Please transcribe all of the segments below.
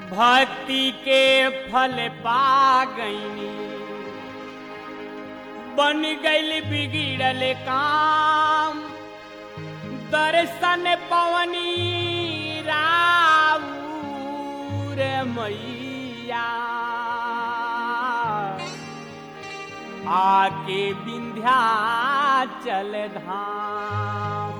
भक्ति के फल पा गईनी बन गईल बिगड़ल काम दर्शन पवनी राउर मैया आके विंध्याचल धाम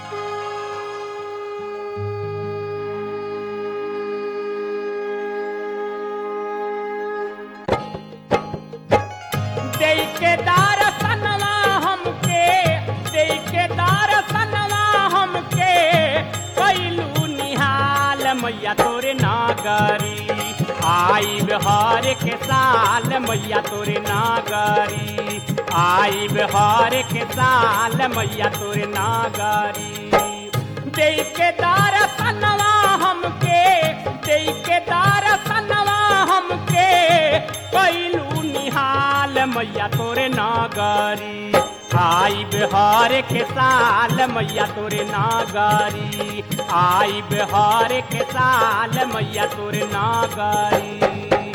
देके दर्शनवा हमके देके दर्शनवा हमके कैलू निहाल मैया तोरे नागरी आई बिहार के साल मैया तोरे नागरी आई बिहार के साल मैया तोरे नागरी देके दर्शनवा हमके देके दर्शनवा हमके कैलू निहाल मैया तोरे नागरी आई बिहार के साल मैया तोरे नागरी आई बिहार के साल मैया तोरे नागरी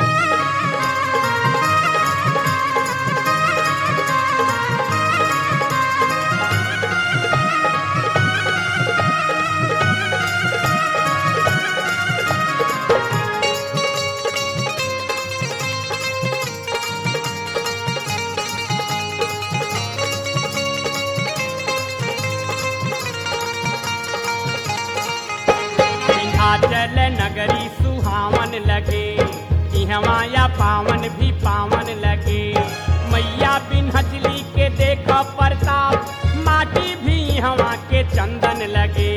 विंध्याचल नगरी सुहावन लगे इहवाया पावन भी पावन लगे मैया बिन्हचली के देख प्रताप माटी भी हवा के चंदन लगे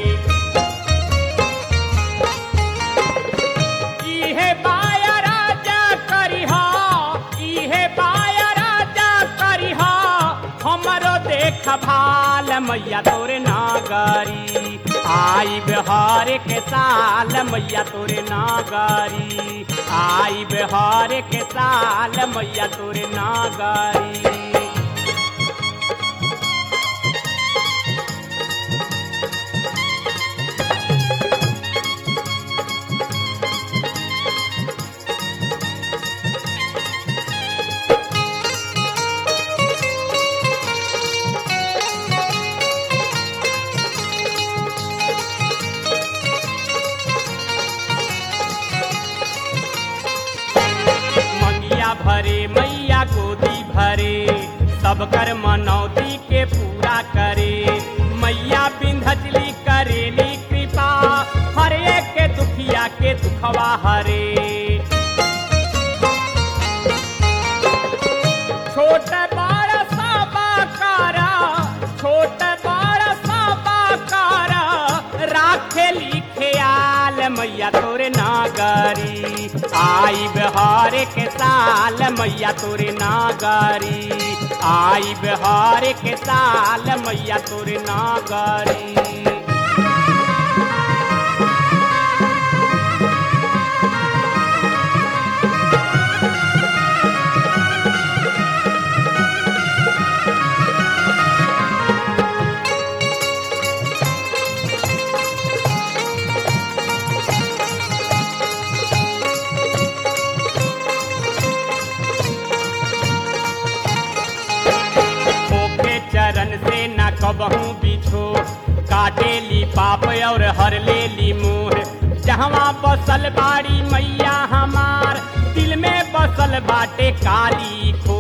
इहे बाया राजा करिहा इहे बाया राजा करिहा हमरो देख भाल मैया तोरे नागरी आई बिहार के साल मैया तोरे नागरी आई बिहार के साल मैया तोरे नागरी मंगिया भरे मैया गोदी भरे सब कर मनौती के पूरा करे मैया बिंधचली करेली कृपा हर एक के दुखिया के दुखवा हरे छोट बड़ साबा कारा छोट बड़ साबा कारा राखे लिखे आल मैया तोरे नागरी आई बिहार के साल मैया तोरे नागरी आई बिहार के साल मैया तोरे नागरी ओके चरण से न कबहू बिछो काटे ली पाप और हर ले ली मोह जहवा बसल बाड़ी मैया हमार दिल में बसल बाटे काली खो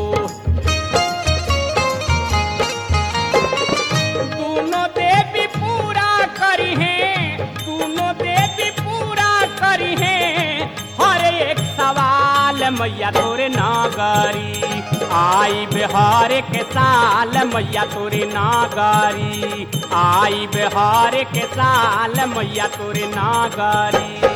दोनों देवी पूरा करी है दोनों देवी पूरा करी है हर एक सवाल मैया तोरे नागरी आई बिहार के साल मैया तोरे नागरी आई बिहार के साल मैया तोरे नागरी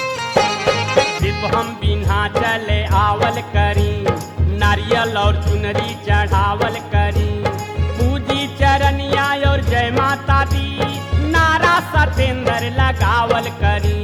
सिर्फ हम बिन्हा चले आवल करी नारियल और चुनरी चुनरी चढ़ावल करी पूजी चरनिया और जय माता दी नारा सतेंद्र लगावल करी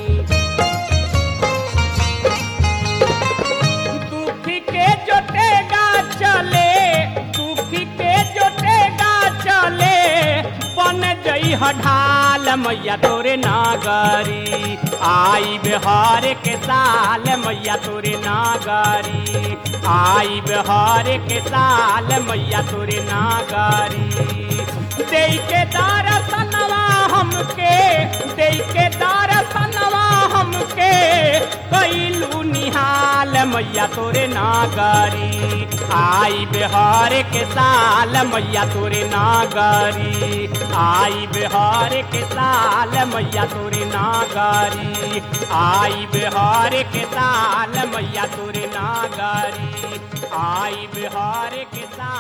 दुखी के जोटेगा चले दुखी के जोटेगा चले बन जई ढाल मैया तोरे नागरी आई बिहार के साल मैया तोरे नागरी आई बिहार के साल मैया तोरे नागरी दे के दरसनवा हमके दे के दरसनवा हमके कैलू निहाल मैया तोरे नागरी आई बिहार के साल मैया तोरे नागरी आई बिहार के साल मैया तोरे नागरी आई बिहार के साल मैया तोरे नागरी आई बिहार के साल